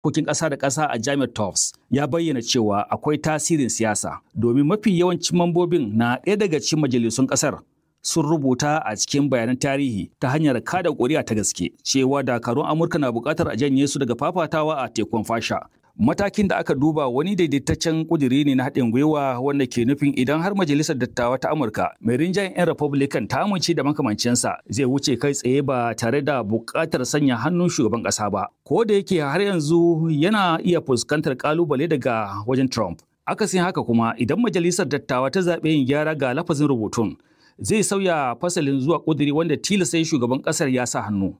harkokin ƙasa da ƙasa a jami'ar Tufts ya bayyana cewa akwai tasirin siyasa domin mafi yawancin mambobin na ɗaya daga cikin majalisun ƙasar sun rubuta a cikin bayanan tarihi ta hanyar kada ƙuri'a ta gaske cewa dakarun Amurka na buƙatar a janye su daga fafatawa a tekun fasha. Matakin da aka duba wani daidaitaccen ƙudiri ne na haɗin gwiwa wanda ke nufin idan har majalisar dattawa ta Amurka mai rinjayen 'yan Republican ta amince da makamancinsa zai wuce kai tsaye ba tare da buƙatar sanya hannun shugaban ƙasa ba. Ko da yake har yanzu yana iya fuskantar ƙalubale daga wajen Trump. Akasin haka kuma idan majalisar dattawa ta zaɓe yin gyara ga lafazin rubutun zai sauya fasalin zuwa ƙudiri wanda tilasta shugaban ƙasar ya sa hannu.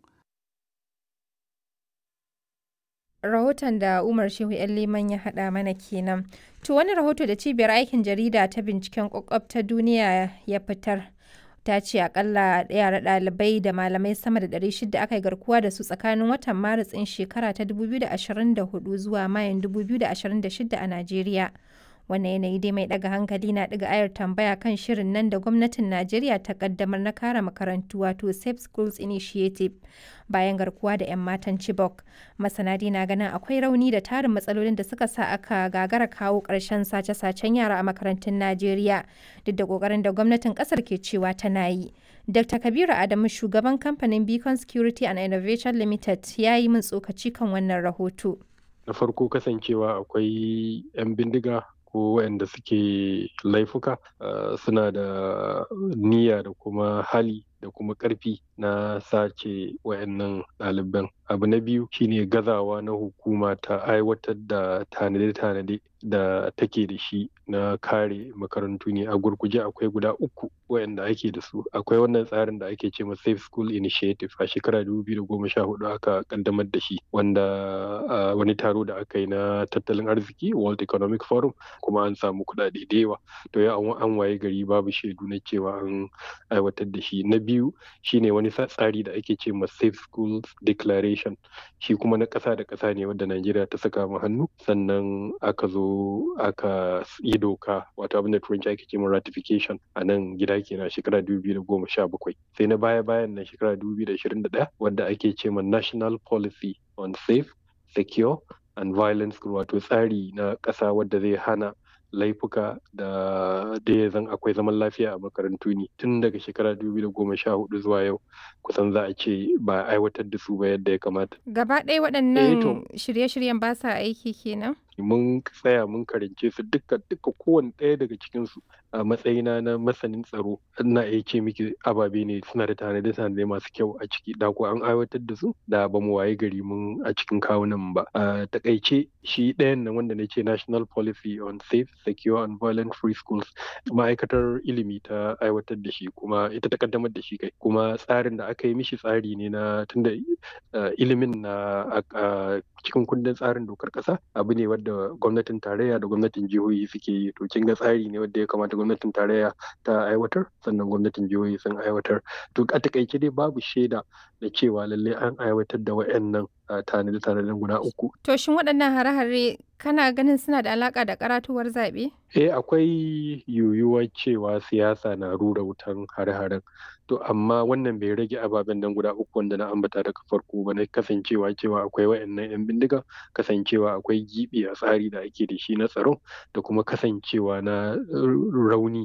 rahoton da Umar Shehu ‘yan Liman ya haɗa mana kenan. To wani rahoto da cibiyar aikin jarida ta binciken kwakwab ta duniya ya fitar. Ta ce akalla yara ɗalibai da malamai sama da 600 aka yi garkuwa da su tsakanin watan Maris ɗin shekara ta 2024 zuwa Mayun 2026 a Najeriya. wannan yanayi dai mai daga hankali na daga ayar tambaya kan shirin nan da gwamnatin najeriya ta kaddamar na kare makarantu wato safe schools initiative bayan garkuwa da 'yan matan chibok masana na ganin akwai rauni da tarin matsalolin da suka sa aka gagara kawo ƙarshen sace-sacen yara a makarantun najeriya duk da ƙoƙarin da gwamnatin ƙasar ke cewa tana yi dr kabiru adamu shugaban kamfanin beacon security and innovation limited ya yi min tsokaci kan wannan rahoto na farko kasancewa akwai 'yan bindiga ko waɗanda suke laifuka suna da niyya da kuma hali da kuma ƙarfi na sace wayannan ɗaliban abu na biyu shine gazawa na hukuma ta aiwatar da tanade-tanade da take da shi na kare makarantu ne a gurguje akwai guda uku wayanda ake da su akwai wannan tsarin da ake ce ma safe school initiative a shekara 2014 aka kaddamar da shi wanda wani taro da aka yi na tattalin arziki world economic forum kuma an samu kuɗaɗe da yawa to ya an waye gari babu shaidu na cewa an aiwatar da shi na biyu shine wani tsari da ake ce ma safe schools declaration shi kuma na ƙasa da ƙasa ne wanda Najeriya ta saka mu hannu sannan aka zo aka yi doka wato abin da turanci ake ce ma ratification a nan gida kenan shekara 2017 sai na baya bayan nan shekara 2021 wanda ake ce ma national policy on safe secure and violence wato tsari na ƙasa wadda zai hana laifuka da da ya zan akwai zaman lafiya a makarantu ne tun daga shekara 2014 zuwa yau kusan za a ce ba aiwatar da su ba yadda ya kamata. Gaba ɗaya waɗannan shirye-shiryen ba sa aiki kenan? mun tsaya mun karance su duka duka kowane ɗaya daga cikin su a matsayina na masanin tsaro ina iya ce miki ababe ne suna da tanade tanade masu kyau a ciki da ko an aiwatar da su da ba mu waye gari mun a cikin kawunan ba a takaice shi ɗayan nan wanda na ce national policy on safe secure and violent free schools ma'aikatar ilimi ta aiwatar da shi kuma ita ta kaddamar da shi kai kuma tsarin da aka yi mishi tsari ne na tunda ilimin na cikin kundin tsarin dokar ƙasa abu ne wadda da gwamnatin tarayya da gwamnatin jihohi suke yi to kin ga tsari ne wanda ya kamata gwamnatin tarayya ta aiwatar sannan gwamnatin jihohi sun aiwatar to a takaice dai babu shaida da cewa lallai an aiwatar da wayannan tanade-tanaden guda uku to shin waɗannan hare-hare kana ganin suna da alaka da karatuwar zaɓe eh akwai yiwuwar cewa siyasa na rura wutan hare-haren to amma wannan bai rage ababen nan guda uku wanda na ambata daga farko ba na kasancewa cewa akwai wayannan yan bindiga kasancewa akwai gibi a tsari da ake da shi na tsaro da kuma kasancewa na rauni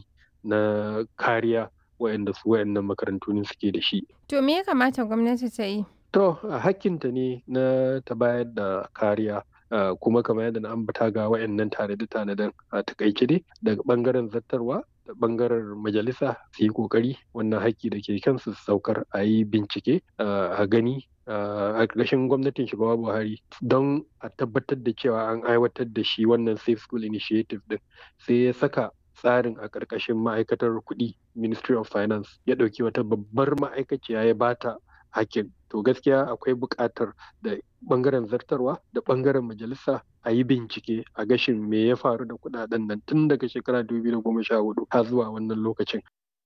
na kariya wayanda su wayannan makarantu ne suke da shi to me ya kamata gwamnati ta yi to hakkinta ne na ta bayar da kariya Uh, kuma kamar yadda na ambata ga wayannan tanade-tanaden a takaice dai daga bangaren zattarwa da bangaren majalisa su yi kokari wannan haƙƙi da ke kansu su saukar a yi bincike a gani a ƙarshen gwamnatin shugaba buhari don a tabbatar da cewa an aiwatar da shi wannan safe school initiative din sai ya saka tsarin a ƙarƙashin ma'aikatar kuɗi ministry of finance ya ɗauki wata babbar ma'aikaciya ya bata hakin to gaskiya akwai buƙatar da ɓangaren zartarwa da ɓangaren majalisa a yi bincike a gashin me ya faru da kuɗaɗen nan tun daga shekara 2014 har zuwa wannan lokacin.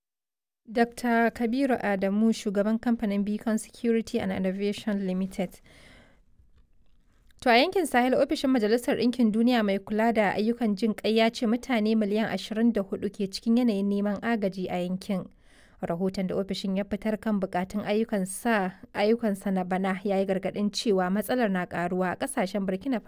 Dr. Kabiru Adamu shugaban kamfanin Beacon Security and Innovation Limited. To a yankin Sahel ofishin Majalisar Ɗinkin Duniya mai kula da ayyukan jin ƙai ya ce mutane miliyan 24 ke cikin yanayin neman agaji a yankin. rahoton da ofishin ya fitar kan bukatun ayyukansa na bana ya yi gargadin cewa matsalar na karuwa a kasashen burkina